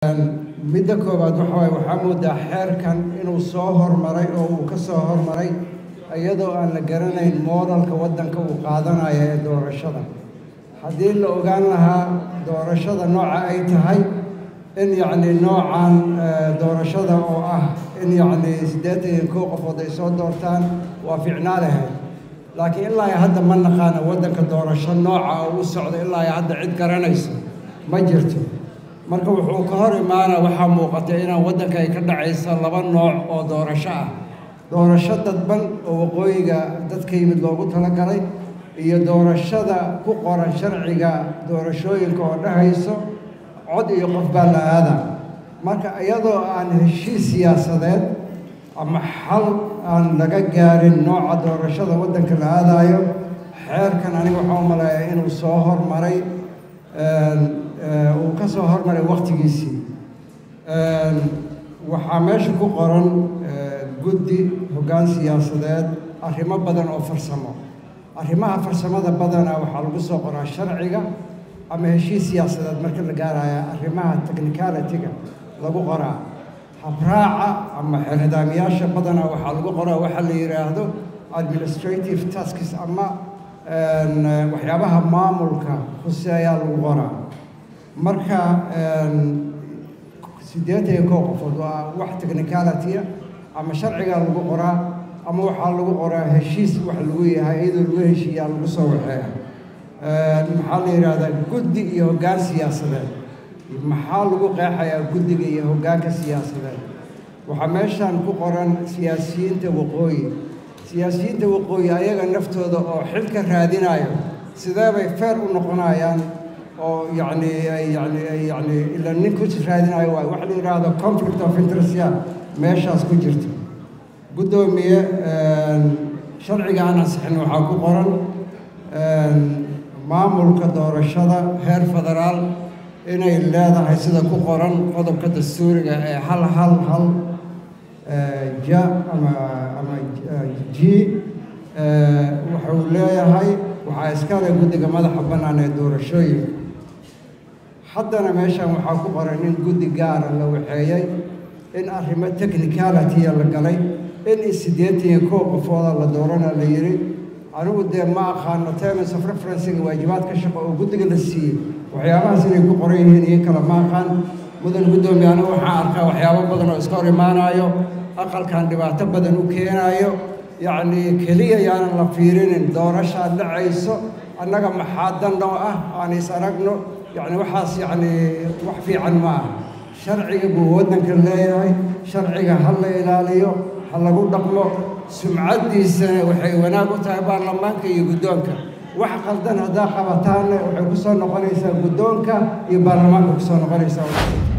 midda koowaad waxa waaye waxaa moodaa xeerkan inuu soo hormaray oo uu ka soo hormaray iyadoo aan la garanayn moodalka waddanka uu qaadanayo ee doorashada haddii la ogaan lahaa doorashada nooca ay tahay in yacni noocan doorashada oo ah in yacni siddeetan iyo kow qofood ay soo doortaan waa ficnaa lahayd laakiin ilaa iyo hadda ma naqaana waddanka doorasho nooca oo u socda ilaa iyo hadda cid garanaysa ma jirto marka wuxuu ka hor imaana waxaa muuqata inaan waddanka ay ka dhacaysa laba nooc oo doorasho ah doorasho dadban oo waqooyiga dadka yimid loogu talagalay iyo doorashada ku qoran sharciga doorashooyinka oo dhahayso cod iyo qof baa la aadaa marka iyadoo aan heshiis siyaasadeed ama xal aan laga gaarin nooca doorashada waddanka la aadaayo xeerkan aniga waxaa u maleeyaa inuu soo hormaray uu ka soo hormaray wakhtigiisii waxaa meesha ku qoran guddi hoggaan siyaasadeed arrimo badan oo farsamo arrimaha farsamada badana waxaa lagu soo qoraa sharciga ama heshiis siyaasadeed marka la gaaraya arrimaha technicality-ga lagu qoraa habraaca ama nidaamyaasha badana waxaa lagu qoraa waxaa la yidhaahdo administrative tasks ama waxyaabaha maamulka huseeyaa lagu qoraa marka siddeetan iyo kow qofood waa wax technicality-a ama sharcigaa lagu qoraa ama waxaa lagu qoraa heshiis wax lagu yahay iyadoo lagu heshiiyaa lagu soo waxeeya maxaa la yidhaahdaa guddi iyo hoggaan siyaasadeed maxaa lagu qeexayaa guddiga iyo hoggaanka siyaasadeed waxaa meeshan ku qoran siyaasiyiinta waqooyi siyaasiyiinta waqooyi ayaga naftooda oo xilka raadinayo sidee bay feer u noqonayaan oo yacni ay yani ay yani ila nin ku raadinayo waay waxa la yidhaahdo conflict of interest ya meeshaas ku jirta guddoomiye sharciga aan ansixin waxaa ku qoran maamulka doorashada heer federaal inay leedahay sida ku qoran qodobka dastuuriga ee hal hal hal ja ama ama g wuxuu leeyahay waxaa iskale guddiga madaxa bannaan ee doorashooyinka haddana meeshan waxaa ku qoran in guddi gaara la waxeeyey in arrimo technicality-a la galay in siddeetan iyo kow qofooda la doorana la yidhi anigu dee ma aqaano terms of referencega waajibaadka shaqo oo guddiga la siiyey waxyaabahaas inay ku qoran yihiin iyo kale ma aqaan mudan guddoomiye anigu waxaan arkaa waxyaabo badan oo iska hor imaanayo aqalkan dhibaato badan u keenaayo yacnii keliya yaanan la fiirinin doorashaa dhacayso annaga maxaa danoo ah aan is aragno yacni waxaas yacnii wax fiican ma ah sharciga buu waddanka leeyahay sharciga ha la ilaaliyo ha lagu dhaqmo sumcaddiisana waxay wanaag u tahay baarlamaanka iyo guddoonka wax qaldan haddaa qabataanna waxay ku soo noqonaysaa guddoonka iyo baarlamaanka ku soo noqonaysaa